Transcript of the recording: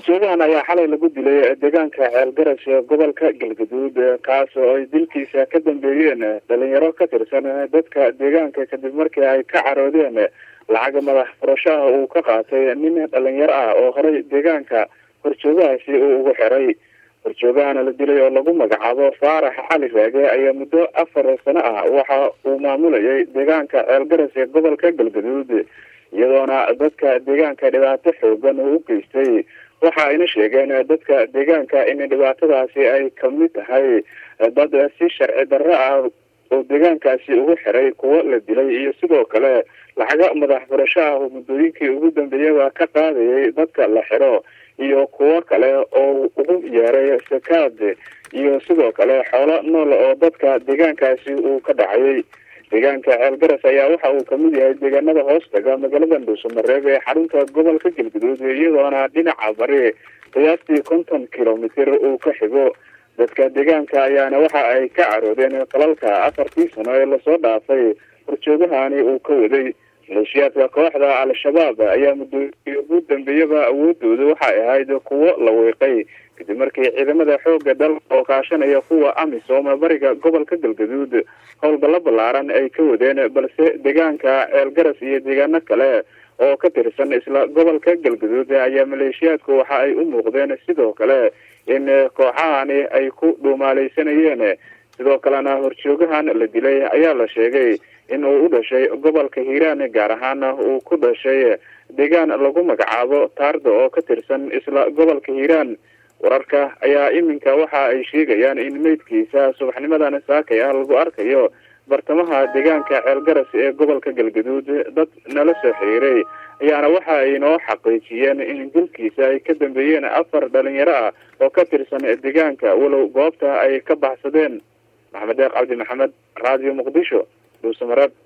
horjoogahan ayaa xalay lagu dilay deegaanka ceelgaras ee gobolka galgaduud kaas oo ay dilkiisa ka dambeeyeen dhalinyaro ka tirsan dadka deegaanka kadib markii ay ka caroodeen lacag madax furashaha uu ka qaatay nin dhalinyaro ah oo horey deegaanka horjoogahaasi uu ugu xiray horjoogahana la dilay oo lagu magacaabo faarax cali raage ayaa muddo afar sano ah waxa uu maamulayay deegaanka ceelgaras ee gobolka galgaduud iyadoona dadka deegaanka dhibaato xoogan uu u geystay waxa ayna sheegeen dadka deegaanka in dhibaatadaasi ay kamid tahay dad si sharci darro ah oo deegaankaasi ugu xiray kuwo la dilay iyo sidoo kale lacaga madax furasho ah oo muddooyinkii ugu dambeeyaba ka qaadayay dadka la xiro iyo kuwo kale oo ugu yeeray sakaad iyo sidoo kale xoolo nool oo dadka deegaankaasi uu ka dhacayay deegaanka ceelgaras ayaa waxa uu kamid yahay deegaanada hoostaga magaalada dhuusamareeb ee xarunta gobolka galguduud iyadoona dhinaca bari qiyaastii konton kilomitr uu ka xigo dadka deegaanka ayaana waxa ay ka caroodeen qalalka afartii sano ee lasoo dhaafay horjoogahani uu ka waday maleeshiyaadka kooxda al-shabaab ayaa muddooyinkii ugu dambeeyaba awoodooda waxay ahayd kuwo la weeqay kadib markii ciidamada xooga dalka oo kaashanaya kuwa amisom bariga gobolka galgaduud howlgallo ballaaran ay ka wadeen balse deegaanka ceelgaras iyo deegaano kale oo ka tirsan isla gobolka galgaduud ayaa maleeshiyaadku waxa ay u muuqdeen sidoo kale in kooxahani ay ku dhuumaaleysanayeen sidoo kalena horjoogahan la dilay ayaa la sheegay in uu u dhashay gobolka hiiraan gaar ahaana uu ku dhashay deegaan lagu magacaabo taarda oo ka tirsan isla gobolka hiiraan wararka ayaa iminka waxa ay sheegayaan in meydkiisa subaxnimadan saakay ah lagu arkayo bartamaha deegaanka ceelgaras ee gobolka galgaduud dad nala soo xiriiray ayaana waxa ay noo xaqiijiyeen in dilkiisa ay ka dambeeyeen afar dhalinyaro ah oo ka tirsan deegaanka walow goobta ay ka baxsadeen maxamed deeq cabdi maxamed radio muqdisho dhuusamareeb